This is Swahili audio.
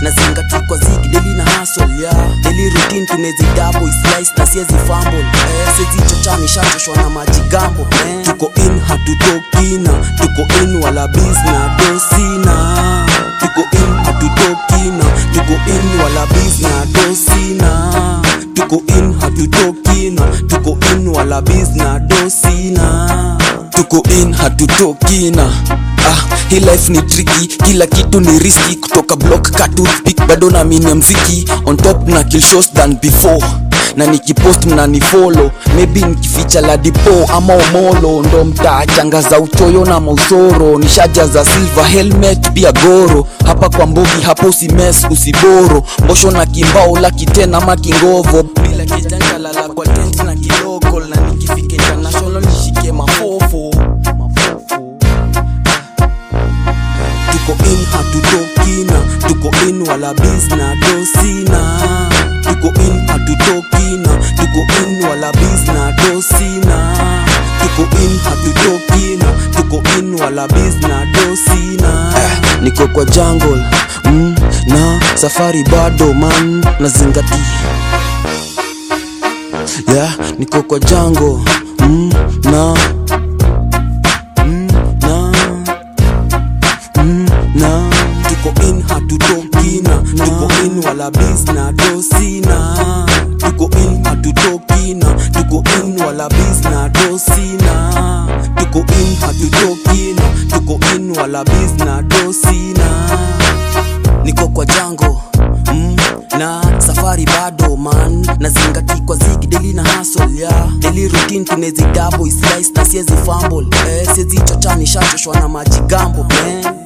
nazingati kwa zigi deli na hustle yeah. Daily routine tunezi double slice na siezi fumble eh, siezi chochani shachoshwa na majigambo eh. Tuko in hatutokina, tuko in wala biz na dosina Tuko in hatutokina, tuko in wala biz na dosina Tuko in hatutokina, tuko in wala biz na dosina tuko in hatutokina ah, hii life ni tricky kila kitu ni riski kutoka block katupik bado na mini mziki on top na kill shows than before na nikipost mnanifolo maybe nikificha ladipo ama omolo ndo mtaachangaza uchoyo na mausoro nishaja za silver helmet pia goro hapa kwa mbogi hapo usimes usiboro mbosho na kimbao laki tena ama kingovo bila kijanja lala kwa tent na kiloko na nikifika international nishike mafofo Mafofo. tuko in hatutokina tuko in wala biz na dosina tuko in hatutokina tuko in wala biz na dosina tuko in hatutokina tuko in wala biz na dosina eh, niko kwa jungle mm, na safari bado man nazingati yeah, niko kwa jungle mm, na mm, na mm, na tuko in hatutokina tuko in wala biz na dosina tuko in hatutokina tuko in wala biz na dosina tuko in hatutokina tuko in wala biz na dosina niko kwa jango mm, na safari bado man nazingati kwa zigi deli na hustle yeah. Daily routine tunezi double slice na siezi fumble eh, siezi chochani shachoshwa na majigambo man